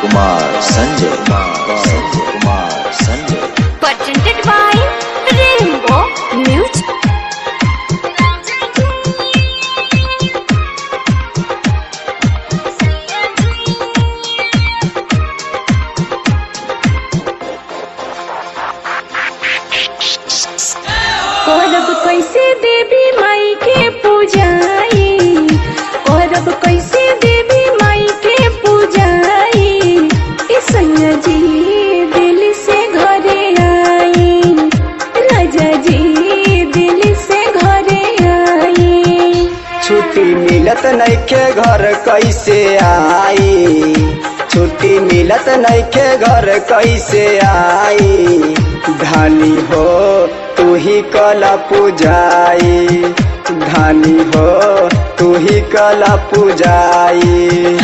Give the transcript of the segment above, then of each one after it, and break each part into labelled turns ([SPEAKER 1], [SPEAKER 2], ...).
[SPEAKER 1] Kumar Sanjay Kumar Kumar Sanjay
[SPEAKER 2] presented by Rainbow Music.
[SPEAKER 3] करब कैसे देवी माई के पूजाई करब कैसे देवी माई के पूजाई ए सैया जी दिल से घरे आई राजा जी दिल से घरे आई
[SPEAKER 4] छुट्टी मिलत नइखे घर कैसे आई छुट्टी मिलत नइखे घर कैसे आई धानी हो तू ही कला पूजाई धानी हो तू ही कला पूजाई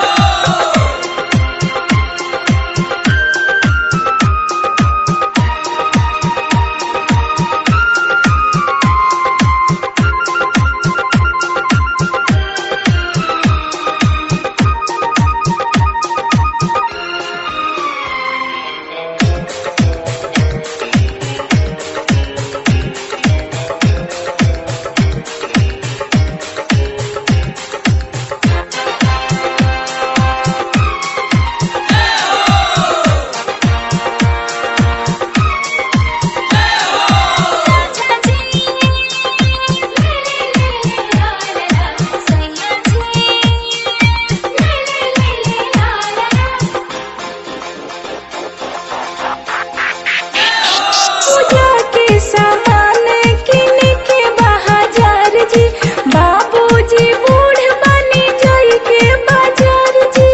[SPEAKER 3] पूजा के सामान किन के बाजार जी बाबूजी बूढ़ बनी जाई के बाजार जी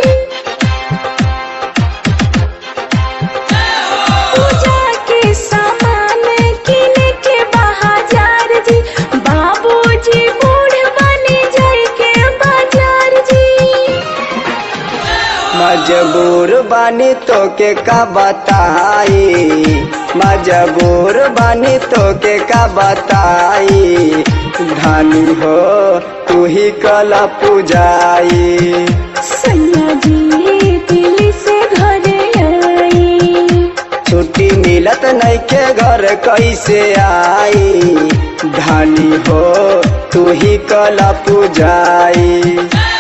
[SPEAKER 3] पूजा के सामान किन के बाजार जी बाबूजी बूढ़ बनी जाई के बाजार जी
[SPEAKER 4] मजबूर बानी तो के का बताई मजबूर बानी तो के का बताई धानी हो तू ही कला पूजाई
[SPEAKER 3] सैया जी दिल से घरे आई
[SPEAKER 4] छुट्टी मिलत नइखे घर कैसे आई धानी हो तू ही कला पूजाई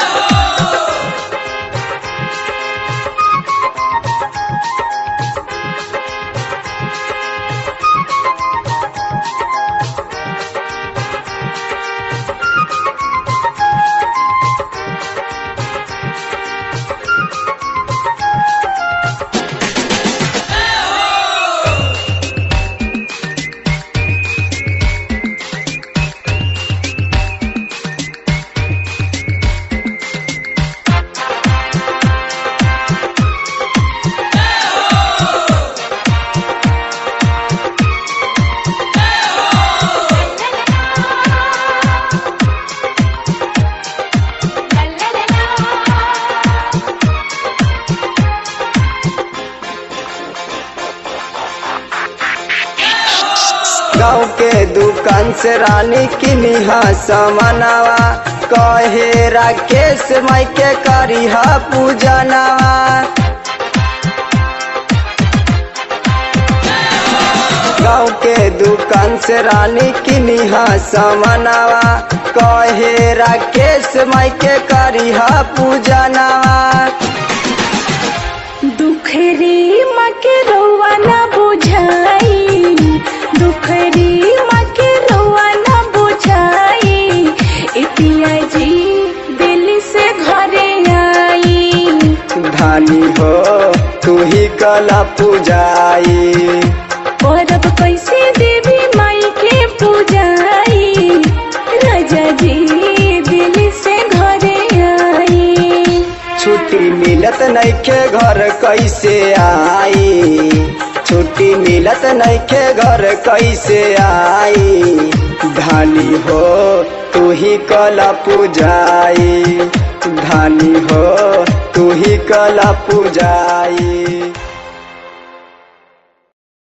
[SPEAKER 4] गाँव के दुकान से रानी किनी समनावा कहे राकेश माई के करी पूजनावा गाँव के दुकान से रानी किनी समनावा कहे राकेश माई के करी पूजनावा
[SPEAKER 3] दुखरी माँ के रौआ न बुझाई दुखरी माँ के रौआ न बुझाई ए पिया जी दिल से घरे आई
[SPEAKER 4] धानी हो तू ही कला पूजाई
[SPEAKER 3] परब कैसे देवी माई के पूजाई राजा जी दिल से घरे आई
[SPEAKER 4] छुट्टी मिलत नइखे घर कैसे आई छुट्टी मिलत नइखे घर कैसे आई धानी हो तू ही कला पूजाई धानी हो तू ही कला पूजाई